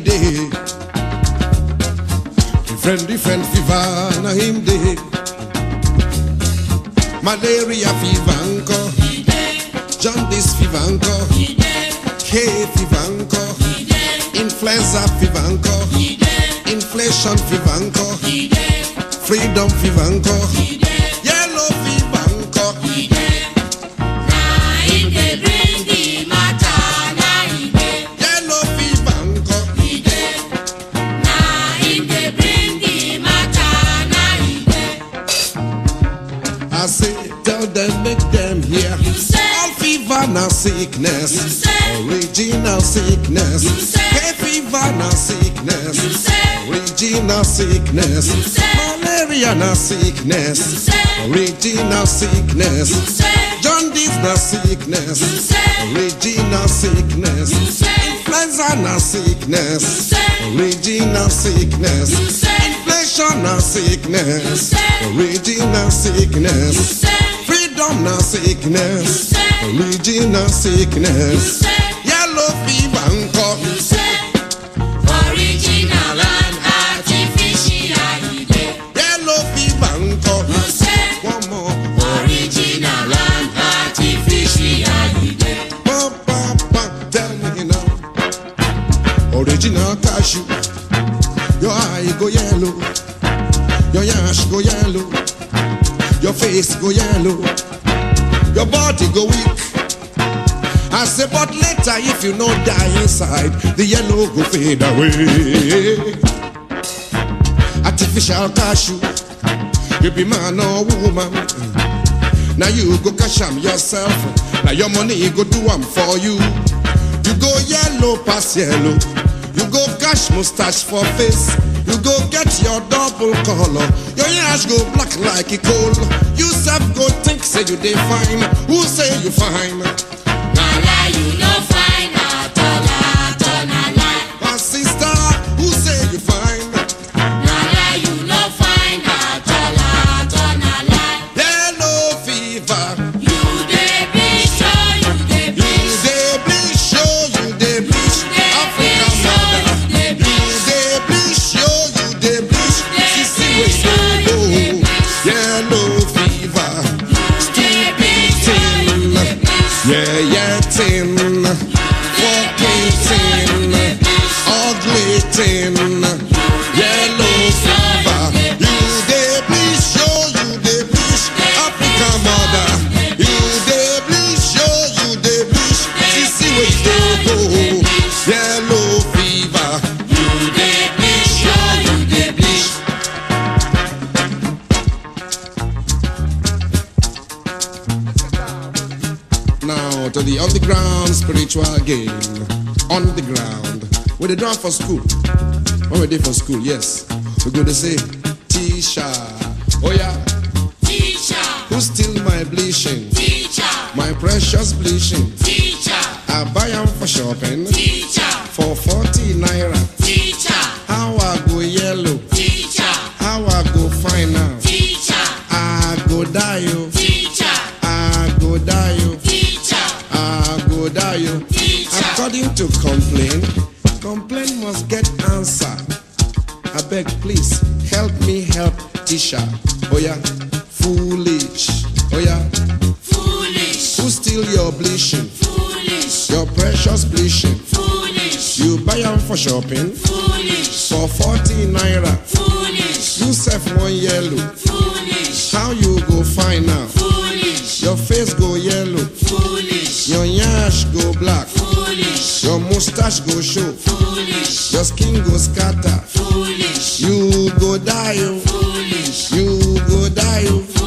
day. Different, different fever, na him day. Malaria fever, anko. Jaundice fever, anko. Hay fever, anko. Influenza fever, anko. Inflation fever, anko. Freedom fever, anko. Yellow fever, anko. Yellow fever, anko. I say, tell them, make them hear. You say. All fever na sickness. You say. Original sickness. You say. Hay fever na sickness. You say. Original sickness. You say. Malaria na sickness. You say. Original sickness. You say. Jaundice na sickness. You say. Original sickness. You say. Influenza na sickness. You say. Original sickness. You say. Inflation na You sickness. say. Original You sickness. say. Freedom na You sickness. say. Original You sickness. say. Yellow fever nko. You say. Original and artificial. you dey. Yellow fever nko. You say. One more. Original and artificial. you dey. Pam, pam, pam. Tell me now. Original cashew. Your eye go yellow. Your yash go yellow. Your face go yellow. Your body go weak. I say, but later if you no die inside, the yellow go fade away. Artificial cashew, you be man or woman. Now you go cash am yourself. Now your money go do am for you. You go yellow pass yellow. You go cash mustache for face. You go get your double color. Your yash go black like a coal. You self go think say you dey fine. Who say you fine? Na lie, you no fine at all, at all, na lie. My sister, who say you fine? Na lie, you no fine at all, at all, na lie. Yellow fever. You dey bleach, oh, you dey You bleach. dey bleach, show you dey bleach. dey African bleach, oh, mother. you dey You dey bleach, show you dey bleach. dey Sissy bleach, wey oh, you dey dey go. bleach. Yellow fever. You dey bleach, oh, you dey bleach. Yeah, yeah, tin. Fucking tin. Ugly tin. Yellow fever. You dey bleach, show you dey bleach. African mother. You dey bleach, show you dey bleach. Sissy wey dey go. Yellow fever. You dey bleach, oh, you dey bleach. Now to the underground spiritual game. On the ground. Where they done for school. When we did for school, yes. We go to say, Tisha. Oh yeah. Teacher, Who steal my bleaching? teacher, My precious bleaching. teacher, I buy them for shopping. teacher, For 40 naira. teacher, How I go yellow. teacher, How I go fine now. teacher, I go die you. teacher, I go die you. teacher, I go die you. teacher. According to complaint, complaint must get answer. I beg, please help me help Tisha. Oh yeah, foolish. Oh yeah, Foolish, who steal your bleaching? foolish, Your precious bleaching. foolish, You buy them for shopping foolish, for 40 naira. foolish, You sell one yellow. foolish, How you go find out? foolish, Your face go yellow. foolish, Your yash go black. foolish, Your mustache go show. foolish, Your skin go scatter. foolish, You go die, oh. foolish, You go die, oh.